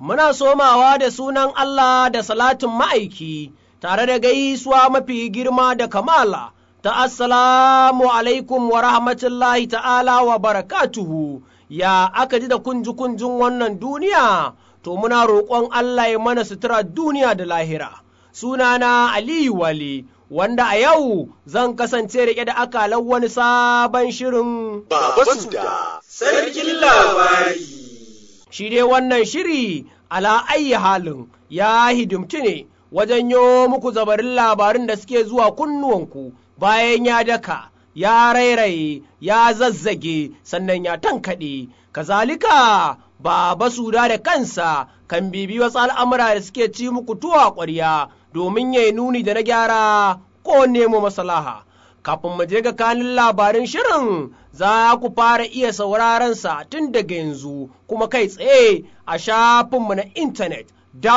muna somawa da sunan Allah da salatin ma'aiki, tare da gaisuwa mafi girma da kamala, ta assalamu alaikum wa rahmatullahi ta'ala wa barakatuhu, ya aka ji da kunji kunjin wannan duniya, to muna roƙon Allah ya mana sutura duniya da lahira. Sunana Aliyu Wali. wanda a yau zan kasance riƙe da akalan wani sabon shirin Baba Suda, sarkin labari. Shi dai wannan shiri ala ayyi halin ya hidimci ne wajen yo muku zabarin labarin da suke zuwa kunnuwanku bayan ya daka, ya rairaye, ya zazzage, sannan ya tankaɗe. Kazalika, Baba Suda da kansa kan bibi wasu al'amura da suke ci muku tuwa ƙwarya domin ya nuni da na gyara ko nemo maslaha. Kafin mu je ga kanin labarin shirin za ku fara iya sauraron sa tun daga yanzu kuma kai tsaye a shafinmu na intanet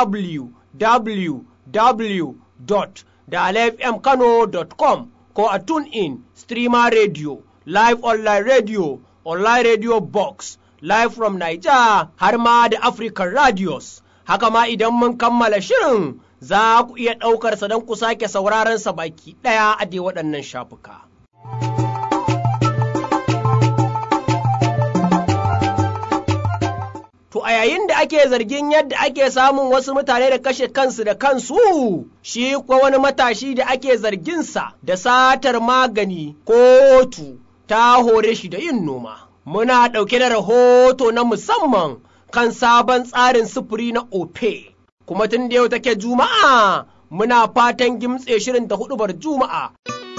www.dalfmkano.com ko a TuneIn, Streamer Radio, Live Online Radio, Online Radio Box, Live from Niger har ma da African Radios. Haka ma idan mun kammala shirin za ku iya ɗaukarsa don ku sake sauraron sa baki ɗaya a dai waɗannan shafuka. To a yayin da ake zargin yadda ake samun wasu mutane da kashe kansu da kansu, shi kuwa wani matashi da ake zarginsa da satar magani kotu ta hore shi da yin noma. Muna ɗauke da rahoto na musamman kan sabon tsarin sufuri na OPE. kuma tun da yau take juma'a muna fatan gimtse shirin ta hudubar juma'a.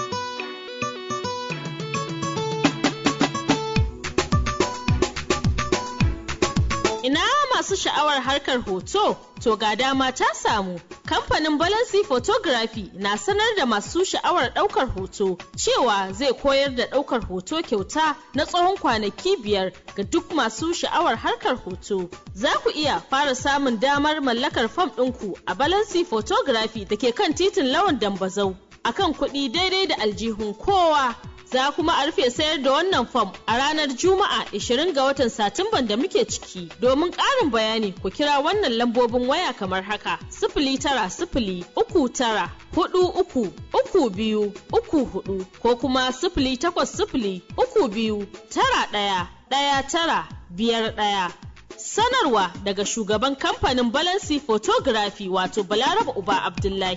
Ina masu sha'awar harkar hoto, to ga dama ta samu. Kamfanin Balansi Photography na sanar da masu sha'awar ɗaukar hoto cewa zai koyar da ɗaukar hoto kyauta na tsawon kwanaki biyar ga duk masu sha'awar harkar hoto. Za ku iya fara samun damar mallakar fam ɗinku a Balansi Photography da ke kan titin Lawan Dambazau akan kuɗi daidai da aljihun kowa. za kuma a rufe sayar da wannan fam a ranar Juma'a 20 ga watan Satumban da muke ciki. Domin ƙarin bayani ku kira wannan lambobin waya kamar haka. Sifili tara sifili uku tara hudu uku uku biyu uku hudu ko kuma sifili takwas sifili uku biyu tara ɗaya ɗaya tara biyar ɗaya. Sanarwa daga shugaban kamfanin Balansi Photography wato Balaraba Uba Abdullahi.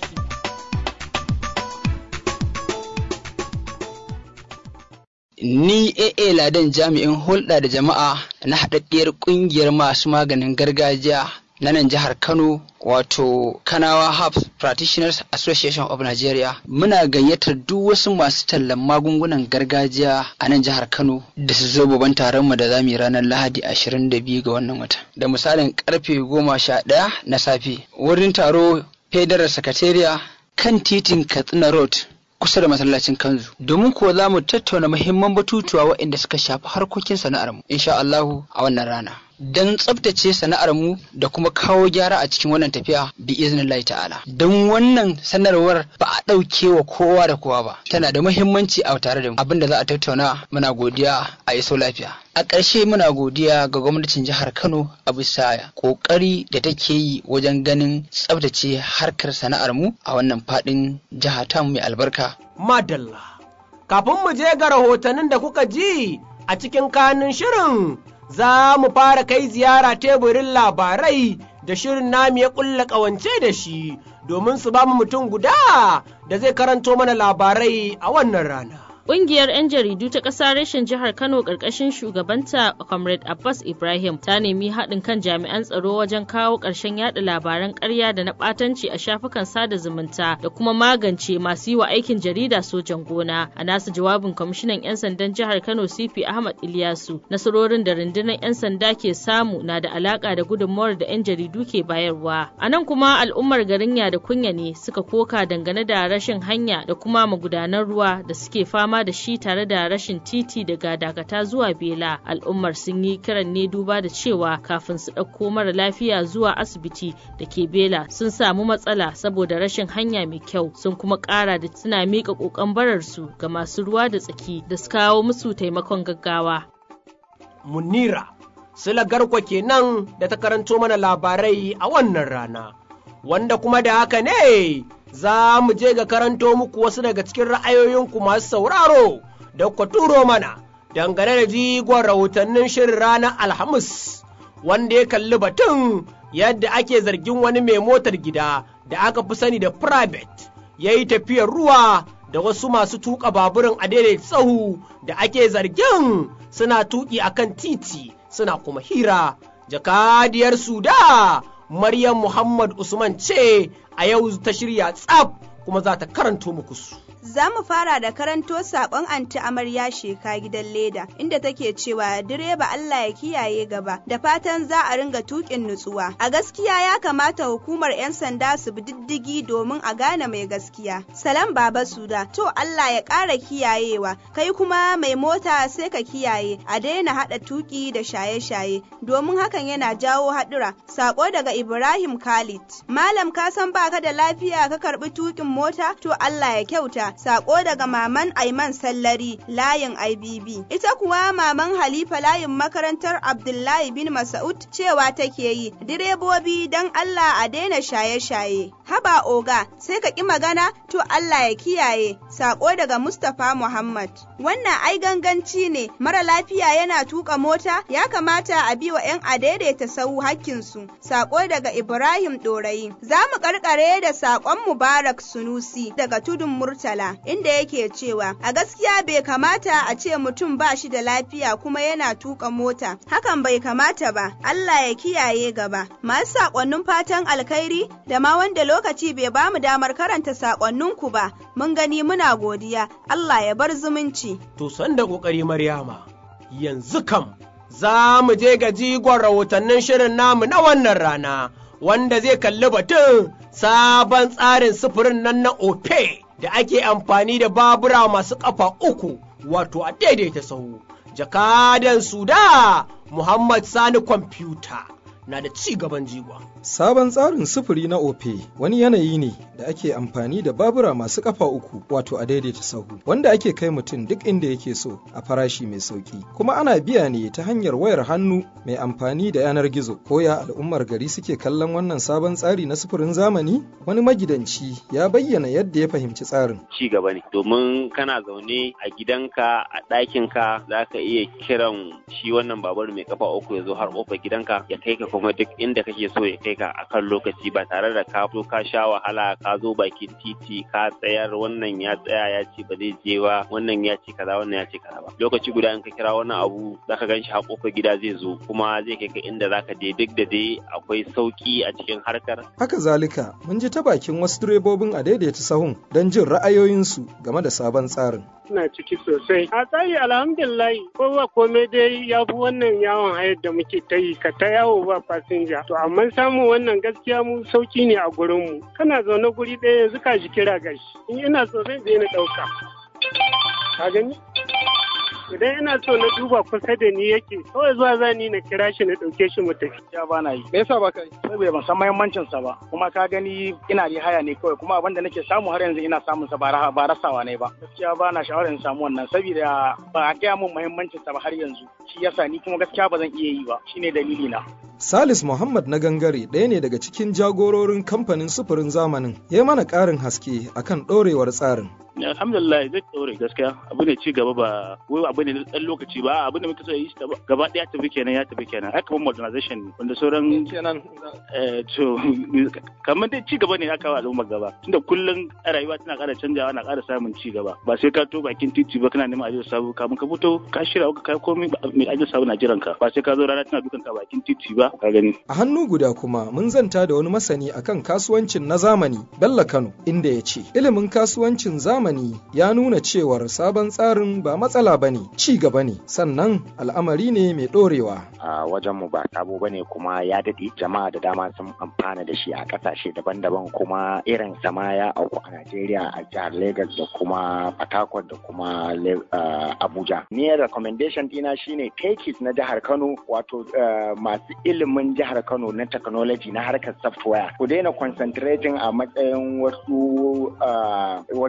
Ni AA Ladan jami'in hulɗa da jama'a na haɗaɗɗiyar ƙungiyar masu maganin gargajiya na nan jihar Kano wato Kanawa Herbs Practitioners Association of Nigeria muna gayyatar duk wasu masu tallan magungunan gargajiya a nan jihar Kano da su zo babban taron mu da zamu yi ranar Lahadi 22 ga wannan wata da misalin karfe 11 na safe wurin taro Federal Secretariat kan titin Katsina Road kusa da masallacin kanzu domin kuwa za mu tattauna muhimman batutuwa waɗanda suka shafi harkokin sana'armu insha Allahu a wannan rana don tsabtace sana'armu da kuma kawo gyara a cikin wannan tafiya bi iznillahi ta'ala don wannan sanarwar ba a ɗauke wa kowa da kowa ba tana da muhimmanci a tare da mu abin da za a tattauna muna godiya a iso lafiya a ƙarshe muna godiya ga gwamnatin jihar Kano a bisa ƙoƙari da take yi wajen ganin tsabtace harkar sana'armu a wannan faɗin jiha ta mai albarka Madalla. Kafin mu je ga rahotannin da kuka ji a cikin kanin shirin za mu fara kai ziyara teburin labarai da shirin namu ya ƙulla ƙawance da shi domin su ba mu mutum guda da zai karanto mana labarai a wannan rana. Ƙungiyar 'yan jaridu ta ƙasa reshen jihar Kano ƙarƙashin shugabanta Comrade Abbas Ibrahim ta nemi haɗin kan jami'an tsaro wajen kawo ƙarshen yaɗa labaran ƙarya da na ɓatanci a shafukan sada zumunta da kuma magance masu yi wa aikin jarida sojan gona. A nasu jawabin kwamishinan 'yan sandan jihar Kano CP Ahmad Ilyasu nasarorin da rundunar 'yan sanda ke samu na da alaƙa da gudunmawar da 'yan jaridu ke bayarwa. A nan kuma al'ummar garin da kunya ne suka koka dangane da rashin hanya da kuma magudanan ruwa da suke fama fama da shi tare da rashin titi daga dakata zuwa bela al'ummar sun yi kiran ne duba da cewa kafin su ɗauko mara lafiya zuwa asibiti da ke bela sun samu matsala saboda rashin hanya mai kyau sun kuma ƙara da suna miƙa ƙoƙon bararsu ga masu ruwa da tsaki da su kawo musu taimakon gaggawa Munira Sula Garko kenan da ta karanto mana labarai a wannan rana. Wanda kuma da haka ne za mu je ga karanto muku wasu daga cikin ra'ayoyinku masu sauraro da ku turo mana dangane da jigon rahotannin shirin ranar Alhamis wanda ya kalli batun yadda ake zargin wani mai motar gida da aka fi sani da private ya yi tafiyar ruwa da wasu masu tuka baburin a daidai tsahu da ake zargin suna tuki akan titi suna kuma hira jakadiyar suda maryam muhammad usman ce a yau ta shirya tsaf kuma za ta karanto muku su Za mu fara da karanto saƙon anti amarya sheka gidan leda inda take cewa direba Allah ya kiyaye gaba da fatan za a ringa tukin nutsuwa. A gaskiya ya kamata hukumar 'yan sanda su bi diddigi domin a gane mai gaskiya. Salam baba suda to Allah ya ƙara kiyayewa kai kuma mai mota sai ka kiyaye a daina haɗa tuki da shaye-shaye domin hakan yana jawo haɗura. Saƙo daga Ibrahim Khalid. Malam ka san baka da lafiya ka karɓi tukin mota to Allah ya kyauta. Sako daga maman Aiman Sallari layin IBB. Ita kuwa maman Halifa layin makarantar Abdullahi bin Mas'ud cewa take yi, direbobi don Allah a daina shaye-shaye. Haba oga, sai ka ƙi magana to Allah ya kiyaye. Sako daga Mustapha Muhammad. Wannan ai ganganci ne, mara lafiya yana tuka mota, ya kamata a bi wa 'yan adaidaita sau hakkinsu. Sako daga Ibrahim Ɗorayi. Za mu karkare da sakon Mubarak Sunusi daga tudun Murtala. inda yake cewa a gaskiya bai kamata a ce mutum ba shi da lafiya kuma yana tuka mota hakan bai kamata ba Allah ya kiyaye gaba masu sakonnin fatan alkhairi da ma wanda lokaci bai ba mu damar karanta sakonninku ba mun gani muna godiya Allah ya bar zumunci to san da kokari Maryama yanzu kam za mu je ga jigon rahotannin shirin namu na wannan rana wanda zai kalli batun sabon tsarin sufurin nan na ope da ake amfani da babura masu ƙafa uku wato a daidaita sahu. Jakadan Suda Muhammad Sani Kwamfuta na da ci gaban jigon. Sabon tsarin sufuri na OPE wani yanayi ne da ake amfani da babura masu kafa uku wato a daidaita sahu wanda ake kai mutum duk inda yake so a farashi mai sauki kuma ana biya ne ta hanyar wayar hannu mai amfani da yanar gizo koya al'ummar gari suke kallon wannan sabon tsari na sufurin zamani wani magidanci ya bayyana yadda ya fahimci tsarin ci gaba ne domin kana zaune a gidanka a ɗakinka za ka iya kiran shi wannan babur mai kafa uku ya zo har kofar gidanka ya kai ka kuma duk inda kake so ya kai ka akan lokaci ba tare da ka fito ka sha wahala ka zo bakin titi ka tsayar wannan ya tsaya ya ce ba zai je ba wannan ya ce kaza wannan ya ce kaza ba lokaci guda in ka kira wannan abu zaka gan shi a kofar gida zai zo kuma zai kai ka inda zaka je duk da dai akwai sauki a cikin harkar haka zalika mun ji ta bakin wasu direbobin a daidaita sahun don jin ra'ayoyinsu game da sabon tsarin suna ciki sosai. A tsari alhamdulillah kowa komai dai ya fi wannan yawon hayar da muke ta yi ka ta yawo ba fasinja. To amma samun wannan gaskiya mu sauki ne a gurinmu. Kana zaune guri ɗaya yanzu ka ji kira gashi. In ina so zai je na ɗauka. Ka gani? idan ina so na duba kusa da ni yake kawai zuwa za ni na kira shi na ɗauke shi mu tafi. Ya ba na yi. Me yasa ba kai? Saboda ban san muhimmancin sa ba. Kuma ka gani ina da haya ne kawai kuma abin da nake samu har yanzu ina samun sa ba rasawa ne ba. Gaskiya ba na sha'awar in samu wannan saboda ba a gaya min muhimmancin sa ba har yanzu. Shi yasa ni kuma gaskiya ba zan iya yi ba. Shine dalili na. Salis Muhammad na gangare ɗaya ne daga cikin jagororin kamfanin sufurin zamanin ya mana ƙarin haske akan ɗorewar tsarin. alhamdulillah zai ɗore gaskiya abu ne ci gaba ba wai abu ne na ɗan lokaci ba abu ne muka so yi shi gaba ɗaya tafi kenan ya tafi kenan haka kuma modernization ne wanda sauran kenan to kamar dai ci gaba ne aka wa al'umma gaba tunda kullum rayuwa tana ƙara canjawa na ƙara samun ci gaba ba sai ka to bakin titi ba kana neman ajiyar sabu kamun ka fito ka shirya ka kai komai mai ajiyar sabu na jiran ka ba sai ka zo rana tana dukan ka bakin titi ba ka gani a hannu guda kuma mun zanta da wani masani akan kasuwancin na zamani Bello Kano inda ya ce ilimin kasuwancin zamani ya nuna cewar sabon tsarin ba matsala ba ne ci gaba ne sannan al'amari ne mai ɗorewa. a wajen mu ba sabo bane kuma ya daɗe jama'a da dama sun amfana da shi a ƙasashe daban-daban kuma irin sama ya auku a Najeriya a jihar Lagos da kuma Port Harcourt da kuma Abuja. Ni recommendation dina shine tekis na jihar Kano wato masu ilimin jihar Kano na technology na harkar software ku daina concentrating a matsayin wasu wasu software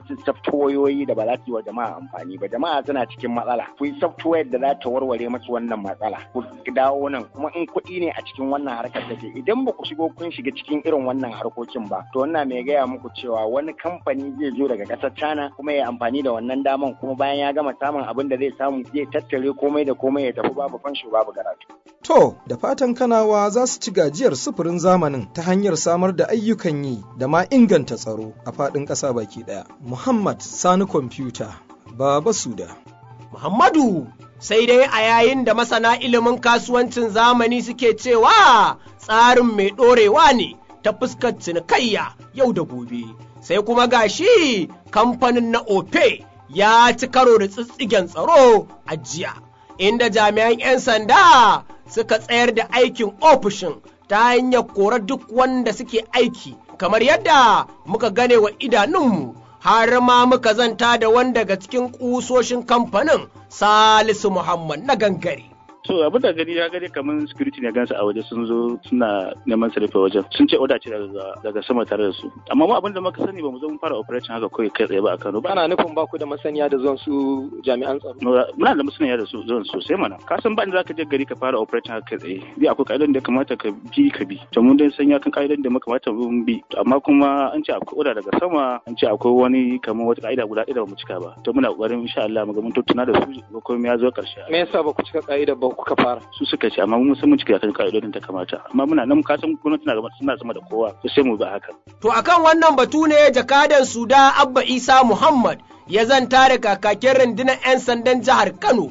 softwayoyi da ba za su yi wa jama'a amfani ba jama'a suna cikin matsala ku yi software da za ta warware musu wannan matsala ku dawo nan kuma in kuɗi ne a cikin wannan harkar take idan ba ku shigo kun shiga cikin irin wannan harkokin ba to wannan mai gaya muku cewa wani kamfani zai zo daga ƙasar China kuma ya amfani da wannan daman kuma bayan ya gama samun abin da zai samu zai tattare komai da komai ya tafi babu fansho babu garatu. To, da fatan kanawa za su ci gajiyar sufurin zamanin ta hanyar samar da ayyukan yi da ma inganta tsaro a faɗin ƙasa baki ɗaya. Muhammad Sani Kwamfuta, Baba Suda. Muhammadu sai dai a yayin da masana ilimin kasuwancin zamani suke cewa tsarin mai ɗorewa ne ta fuskar cinikayya yau da gobe. Sai kuma gashi kamfanin na Ope ya ci karo da tsitsigen tsaro a jiya, inda jami'an 'yan sanda suka tsayar da aikin ofishin ta hanyar korar duk wanda suke aiki, kamar yadda muka gane wa idanunmu. har ma muka zanta da wanda daga cikin ƙusoshin kamfanin Salisu Muhammad na gangare. so abin da gani ya gani kamar security ne gansu a waje sun zo suna neman su rufe wajen sun ce oda ce daga daga sama tare da su amma mu abin da muka sani ba mu zo mun fara operation haka kawai kai tsaye ba a Kano ba ana nufin ba ku da masaniya da zuwan su jami'an tsaro muna da masaniya da su zuwan sosai mana ka san ba inda zaka je gari ka fara operation haka kai tsaye bi akwai ka'idar da kamata ka bi ka bi to mun dai san ya kan ka'idar da muka kamata mun bi amma kuma an ce akwai oda daga sama an ce akwai wani kamar wata ka'ida guda ɗaya da ba mu cika ba to muna kokarin insha Allah mu ga mun tattauna da su ko komai ya zo ƙarshe me yasa ba ku cika ka'idar ba kuka fara su suka ce amma mun san mun cika kan ka'idodin ta kamata amma muna nan ka san gwamnati na gaba suna sama da kowa to sai mu ba haka To akan wannan batu ne jakadan Suda Abba Isa Muhammad ya zanta da kakakin rundunar 'yan sandan jihar Kano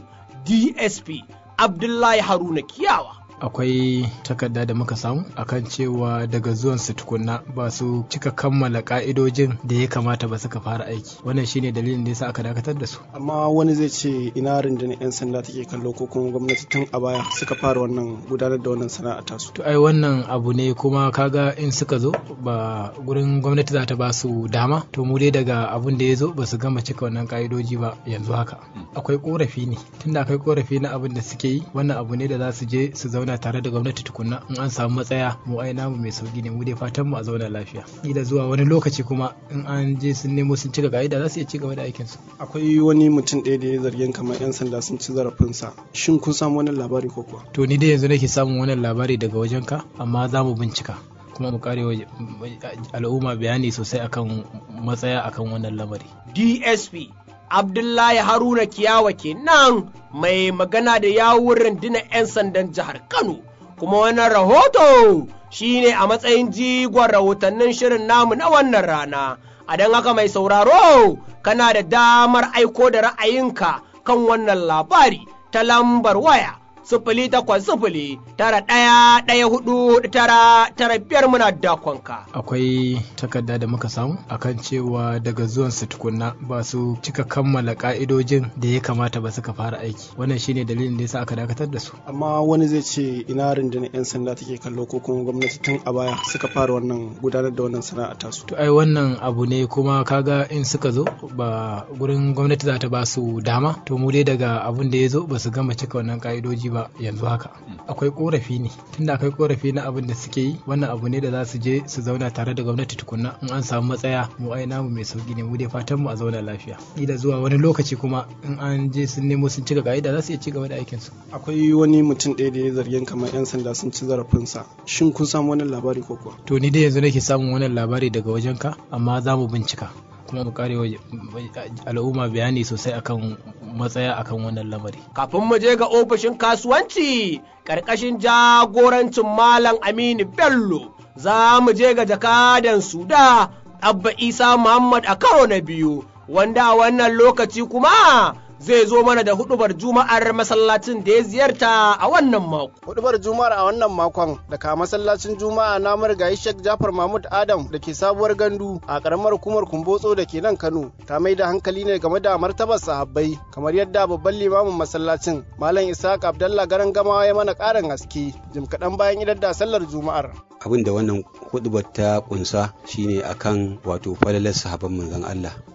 DSP Abdullahi Haruna Kiyawa. akwai takarda da muka samu akan cewa daga zuwan su tukunna ba su cika kammala ka'idojin da ya kamata ba suka fara aiki wannan shine dalilin da yasa aka dakatar da su amma wani zai ce ina rundunar 'yan sanda take kallo ko kuma gwamnati tun a baya suka fara wannan gudanar da wannan sana'a tasu to ai wannan abu ne kuma kaga in suka zo ba gurin gwamnati za ta ba su dama to mu dai daga abun da ya zo ba su gama cika wannan ka'idoji ba yanzu haka akwai korafi ne tunda akwai korafi na abin da suke yi wannan abu ne da za su je su zauna zauna tare da gwamnati tukunna in an samu matsaya mu ai namu mai sauki ne mu dai fatan mu a zauna lafiya da zuwa wani lokaci kuma in an je sun nemo sun cika ka'ida za su iya ci gaba da aikin su akwai wani mutum ɗaya da ya zargin kamar yan sanda sun ci zarafinsa shin kun samu wannan labari ko kuwa to ni dai yanzu nake samun wannan labari daga wajen ka amma za mu bincika kuma mu kare al'umma bayani sosai akan matsaya akan wannan lamari DSP Abdullahi Haruna Kiyawa kenan mai magana da yawun rundunar 'yan sandan jihar Kano. Kuma wannan rahoto shine a matsayin jigon rahotannin shirin namu na wannan rana. A don haka mai sauraro kana da damar aiko da ra'ayinka kan wannan labari ta lambar waya sifili takwas sifili tara ɗaya ɗaya hudu tara tara biyar muna dakonka. akwai takarda da muka samu akan cewa daga zuwan su tukunna ba su cika kammala ka'idojin da ya kamata ba suka fara aiki wannan shine dalilin da yasa aka dakatar da su amma wani zai ce ina rundunar 'yan sanda take kallo ko kuma gwamnati tun a baya suka fara wannan gudanar da wannan sana'a tasu to ai wannan abu ne kuma kaga in suka zo ba gurin gwamnati za ta ba su dama to mu dai daga abun da ya zo ba su gama cika wannan ka'idoji ba yanzu haka akwai korafi ne tunda akwai korafi na abin da suke yi wannan abu ne da za su je su zauna tare da gwamnati tukunna in an samu matsaya mu ai namu mai sauki ne mu dai fatan mu a zauna lafiya da zuwa wani lokaci kuma in an je sun nemo sun cika ka'ida za su iya ci gaba da aikin su akwai wani mutum ɗaya da ya zargin kamar yan sanda sun ci zarafinsa shin kun samu wannan labari ko kuwa to ni dai yanzu nake samun wannan labari daga wajen ka amma za mu bincika kuma mu kare al'umma bayani sosai akan matsaya akan wannan lamari. Kafin mu je ga ofishin kasuwanci ƙarƙashin jagorancin Malam Aminu Bello za mu je ga jakadan Suda Abba Isa Muhammad a karo na biyu wanda a wannan lokaci kuma zai zo mana da hudubar juma'ar masallacin da ya ziyarta a wannan mako. Hudubar juma'ar a wannan makon daga masallacin juma'a na marigayi Sheikh Jafar Mahmud Adam da ke sabuwar gandu a karamar hukumar Kumbotso da ke nan Kano ta mai da hankali ne game da martabar sahabbai kamar yadda babban limamin masallacin Malam Isaac Abdallah Garan Gamawa ya mana karin haske jim kaɗan bayan idar da sallar juma'ar. abin da wannan hudubar ta kunsa shine akan wato falalar sahabban manzon Allah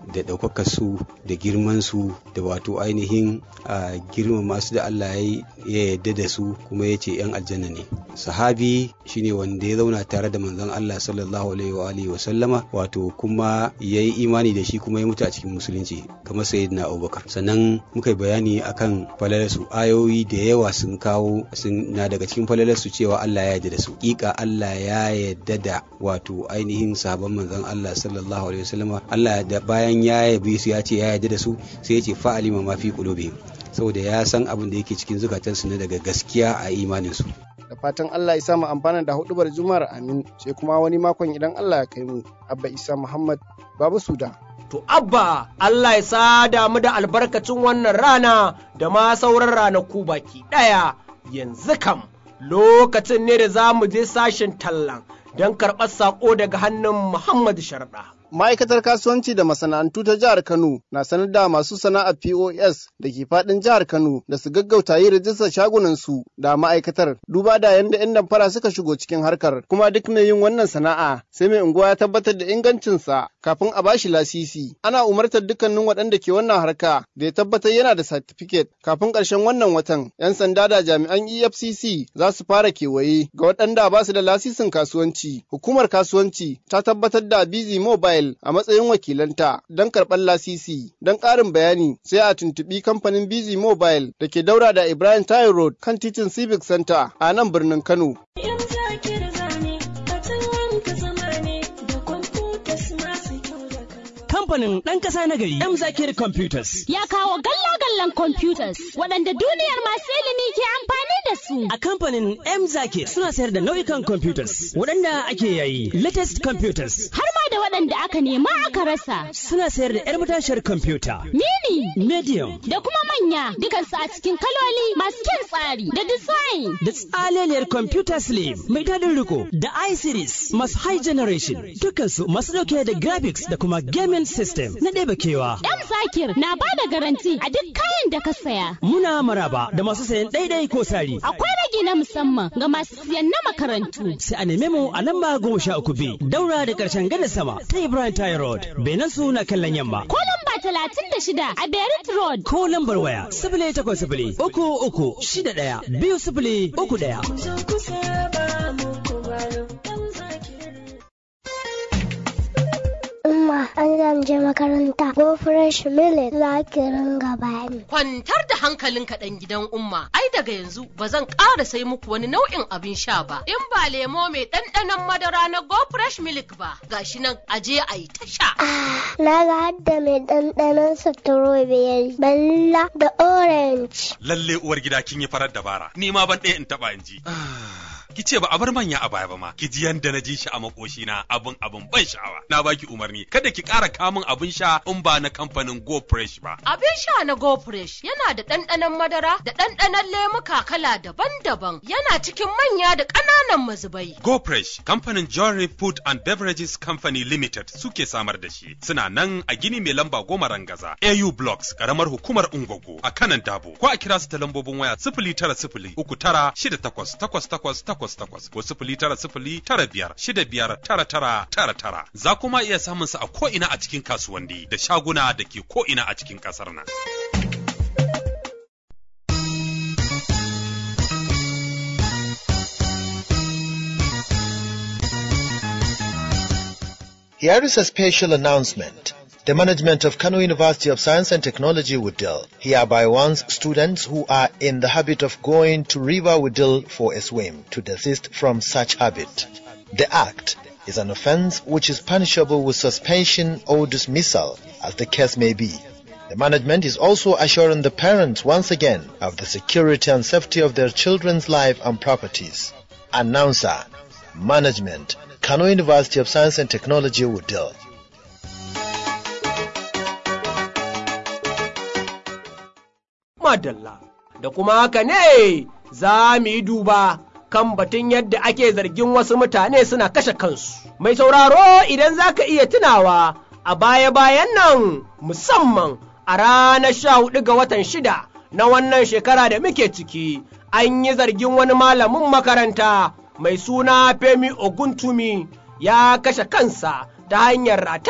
da ɗaukakar su da girman su da wato ainihin girma masu da Allah ya yarda da su kuma ya ce 'yan aljanna ne sahabi shine wanda ya zauna tare da manzon Allah sallallahu alaihi wa alihi wa sallama wato kuma ya yi imani da shi kuma ya mutu a cikin musulunci kamar sayyidina Abubakar sannan muka yi bayani akan falalarsu ayoyi da yawa sun kawo sun na daga cikin falalarsu cewa Allah ya yarda da su ƙiƙa Allah ya yarda da wato ainihin sahabban manzon Allah sallallahu alaihi wasallama Allah da bayan ya yabe su ya ce ya yarda da su sai ya ce fa'alima ma fi qulubihim saboda ya san abin da yake cikin zukatansu na daga gaskiya a imaninsu. da fatan Allah ya samu amfana da hudubar juma'ar amin sai kuma wani makon idan Allah ya kai mu abba isa muhammad babu suda to abba Allah ya sada mu da albarkacin wannan rana da ma sauran ranaku baki ɗaya yanzu kam lokacin ne da za mu je sashen tallan don karɓar saƙo daga hannun Muhammad Sharda. Ma'aikatar kasuwanci da masana'antu ta jihar Kano na sanar da masu sana'ar POS da ke faɗin jihar Kano da su gaggauta yi rijistar shagunansu da ma'aikatar duba da yanda 'yan damfara suka shigo cikin harkar kuma duk mai yin wannan sana'a sai mai unguwa ya tabbatar da ingancinsa kafin a bashi lasisi. Ana umartar dukkanin waɗanda ke wannan harka da ya tabbatar yana da satifiket kafin ƙarshen wannan watan 'yan sanda da jami'an EFCC za su fara kewaye ga waɗanda ba su da lasisin kasuwanci. Hukumar kasuwanci ta tabbatar da Busy Mobile a matsayin wakilanta don karɓar lasisi. Don ƙarin bayani sai a tuntuɓi kamfanin Busy Mobile da ke daura da Ibrahim Tayo Road kan titin Civic Center a nan birnin Kano. kamfanin ɗan ƙasa na gari M Zakir Computers. Ya kawo galla-gallan computers waɗanda duniyar masu ilimi ke amfani da su. A kamfanin M Zakir suna sayar da nau'ikan computers waɗanda ake yayi latest computers. Har ma da waɗanda aka nema aka rasa. Suna sayar da 'yar matashiyar computer. Mini. Medium. Da kuma manya dukansu a cikin kaloli masu kyan tsari da design. Da tsaleliyar computer slim mai daɗin riko da i-series masu high generation dukansu masu ɗauke da graphics da kuma gaming system na ɗeba kewa. M Zakir na ba da garanti a duk kayan da ka saya. Muna maraba da masu sayan ɗaiɗai ko sari. Akwai ragi na musamman ga masu siyan na makarantu. Sai a neme mu a lamba goma sha uku B daura da ƙarshen gada sama ta Ibrahim Tayi Road. Benin su na kallon yamma. Ko lamba talatin da shida a Berit Road. Ko lambar waya sifili takwas sifili uku uku shida ɗaya biyu sifili uku ɗaya. Umma an zan je makaranta ko fresh milk za ki ringa bani. Kwantar da hankalinka ɗan gidan umma, ai daga yanzu ba zan ƙara sai muku wani nau'in abin sha ba. In ba lemo mai ɗanɗanon madara na go fresh milk ba, gashi nan aje a yi ta sha. Na ga hadda mai ɗanɗanon strawberry, balla da orange. Lalle uwar gida kin yi farar dabara, ni ma ban ɗaya in taɓa in ji. ki ce ba a bar manya a baya ba ma ki ji yanda na ji shi a makoshi na abun abun ban sha'awa na baki umarni kada ki ƙara kamun abin sha in ba na kamfanin go fresh ba abin sha na go fresh yana da ɗanɗanon madara da ɗanɗanon lemuka kala daban-daban yana cikin manya da ƙananan mazubai go fresh kamfanin Jory Food and Beverages Company Limited suke samar da shi suna nan a gini mai lamba goma rangaza AU Blocks karamar hukumar Ungogo a kanan Dabo ko a kira su ta lambobin waya sifili tara sifili uku tara shida takwas takwas takwas takwas takwas ko sifili tara sifili tara biyar shida biyar tara tara tara tara za kuma iya samun su a ko'ina a cikin kasuwanni da shaguna da ke ko'ina a cikin ƙasar nan. Here is a special announcement. The management of Kano University of Science and Technology Wudil hereby warns students who are in the habit of going to River Wudil for a swim to desist from such habit. The act is an offense which is punishable with suspension or dismissal as the case may be. The management is also assuring the parents once again of the security and safety of their children's life and properties. Announcer, Management, Kano University of Science and Technology Wudil. madalla da kuma haka ne za mu yi duba kan batun yadda ake zargin wasu mutane suna kashe kansu. Mai sauraro idan za ka iya tunawa a baya-bayan nan musamman a ranar sha hudu ga watan shida na wannan shekara da muke ciki an yi zargin wani malamin makaranta mai suna Femi Oguntumi ya kashe kansa ta hanyar rataya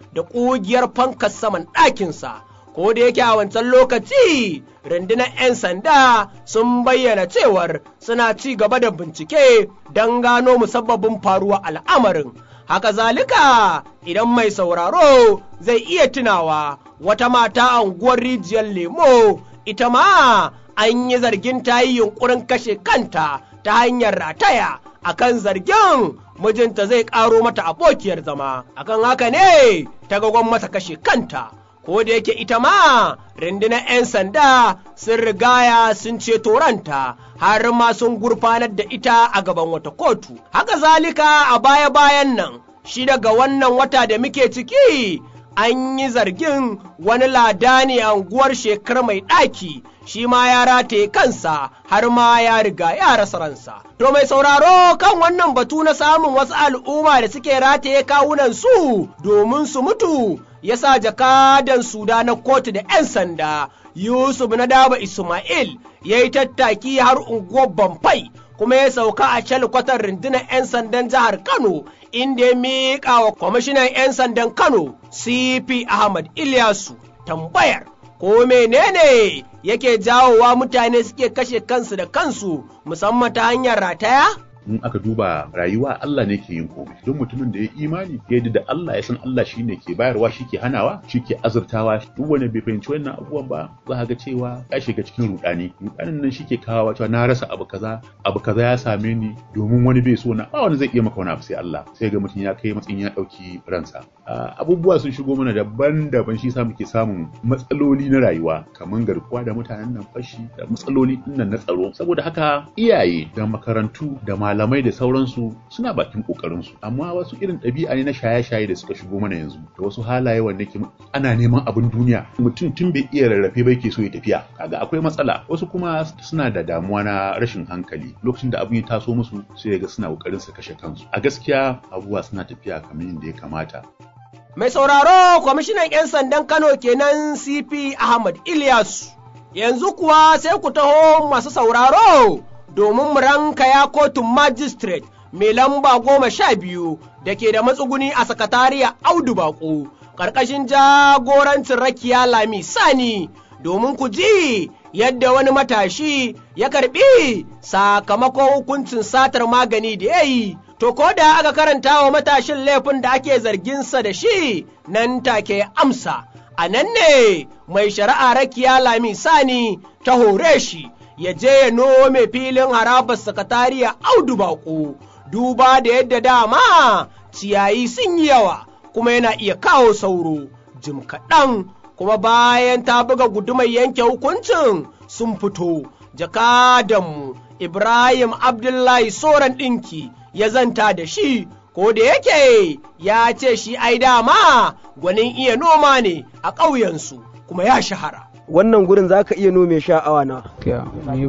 da ƙugiyar fankar saman ɗakinsa. Ko da yake a wancan lokaci rundunar 'yan sanda sun bayyana cewar suna ci gaba da bincike don gano musabbabin faruwa al'amarin. Haka zalika idan mai sauraro zai iya tunawa wata mata a unguwar rijiyar lemo ita ma an yi zargin ta yi yunkurin kashe kanta ta hanyar rataya akan zargin mijinta zai ƙaro mata abokiyar zama akan haka ne ta gagon mata kashe kanta ko da yake ita ma rundunar 'yan sanda sun rigaya sun ceto ranta har ma sun gurfanar da ita a gaban wata kotu haka zalika a baya-bayan nan shi daga wannan wata da muke ciki an yi zargin wani lada ne a unguwar shekar mai ɗaki shi ma ya rataye kansa har ma ya riga ya rasa ransa. To mai sauraro kan wannan batu na samun wasu al'umma da suke rataye kawunan su domin su mutu ya sa jakadan suda na kotu da 'yan sanda Yusuf na daba Ismail ya yi tattaki har unguwar Bamfai kuma ya sauka a kwatar rundunar 'yan sandan jihar Kano inda ya miƙa wa kwamishinan 'yan sandan Kano CP Ahmad Ilyasu tambayar ko menene yake jawowa mutane suke kashe kansu da kansu musamman ta hanyar rataya? in aka duba rayuwa Allah ne ke yin komai don mutumin da ya imani ya yadda da Allah ya san Allah shi ne ke bayarwa shi ke hanawa shi ke azurtawa duk wanda bai fahimci wannan abubuwan ba za ka ga cewa ya shiga cikin rudani rudanin nan shi ke kawo cewa na rasa abu kaza abu kaza ya same ni domin wani bai so na ba wani zai iya maka wani abu sai Allah sai ga mutum ya kai matsayin ya dauki ransa abubuwa sun shigo mana daban-daban shi sa muke samun matsaloli na rayuwa kamar garkuwa da mutanen nan fashi da matsaloli nan na tsaro saboda haka iyaye da makarantu da malamai da sauransu suna bakin kokarinsu amma wasu irin ɗabi'a ne na shaye-shaye da suka shigo mana yanzu da wasu halaye wanda ke ana neman abin duniya mutum tun bai iya rarrafe ba yake so ya tafiya kaga akwai matsala wasu kuma suna da damuwa na rashin hankali lokacin da abin ya taso musu sai ga suna kokarin su kashe kansu a gaskiya abubuwa suna tafiya kamar yadda ya kamata Mai sauraro kwamishinan 'yan sandan Kano kenan CP Ahmad Ilyasu. Yanzu kuwa sai ku taho masu sauraro domin mu ranka ya kotun magistrate mai lamba goma sha biyu da ke da matsuguni a sakatariya Audu Bako, ƙarƙashin jagorancin Rakiya Lami Sani domin ku ji yadda wani matashi ya karɓi sakamakon hukuncin satar magani da ya yi. To, ko da aka karanta wa matashin laifin da ake zarginsa da shi nan take amsa, a nan ne mai shari'a rakiya lami sani ta hore shi ya je ya nome filin harabar sakatariya audu baƙo, duba da yadda dama ciyayi sun yi yawa kuma yana iya kawo sauro, jim kaɗan kuma bayan ta buga gudumar yanke hukuncin sun fito, jakadanmu Ibrahim Abdullahi Soran ɗinki. ya zanta da shi ko da yake ya ce shi ai dama gwanin iya noma ne a ƙauyensu kuma ya shahara. wannan gurin za ka iya nome sha awa na ni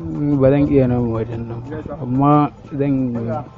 ba zan iya noma wajen nan amma zan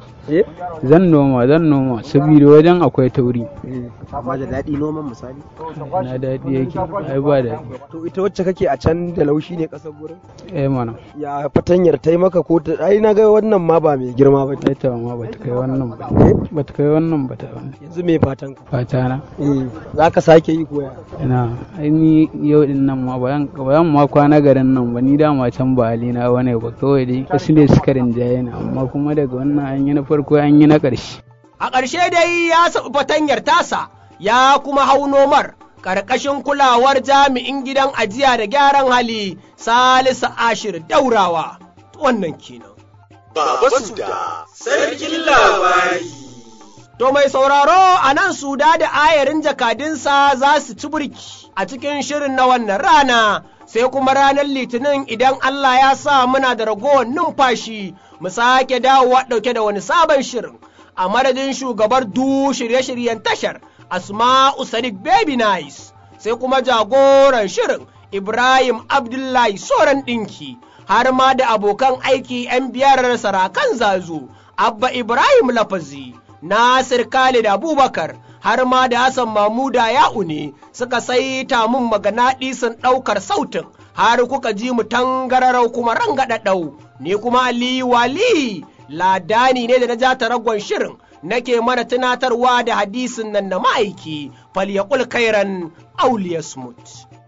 zan noma zan noma saboda wajen akwai tauri amma da daɗi noman misali na daɗi yake ai ba daɗi to ita wacce kake a can da laushi ne ƙasar gurin eh mana ya fatanyar ta maka ko ta ai na ga wannan ma ba mai girma ba ta ma ba ta kai wannan ba ba ta kai wannan ba ta wannan yanzu me fatan ka fata na eh za ka sake yi koya ina ai ni yau din nan ma bayan bayan ma kwana garin nan ba ni dama can ba halina wane ba kawai dai wasu ne suka rinjaye ni amma kuma daga wannan an yi na farko an yi na ƙarshe. A ƙarshe dai ya saɓi fatanyar tasa ya kuma hau nomar ƙarƙashin kulawar jami'in gidan ajiya da gyaran hali Salisu Ashir Daurawa. Wannan kenan. Baba Suda, sarkin labari. To mai sauraro a nan Suda da ayarin jakadinsa za su ci burki a cikin shirin na wannan rana. sai kuma ranar litinin idan Allah ya sa muna da ragowar numfashi mu sake dawowa ɗauke da wani sabon shirin a madadin shugabar du shirye-shiryen tashar Asma'u Sadiq Baby Nice sai kuma jagoran shirin Ibrahim Abdullahi Soran ɗinki har ma da abokan aiki 'yan biyar sarakan zazu Abba Ibrahim Lafazi Nasir Khalid Abubakar har ma da Hassan Mamuda Ya'u ne suka saita mun magana ɗisan ɗaukar sautin har kuka ji mu tangararau kuma rangaɗaɗau ni kuma Aliyu Wali ladani ne da na ja ragon shirin nake mana tunatarwa da hadisin nan na ma'aiki falyaqul khairan aw liyasmut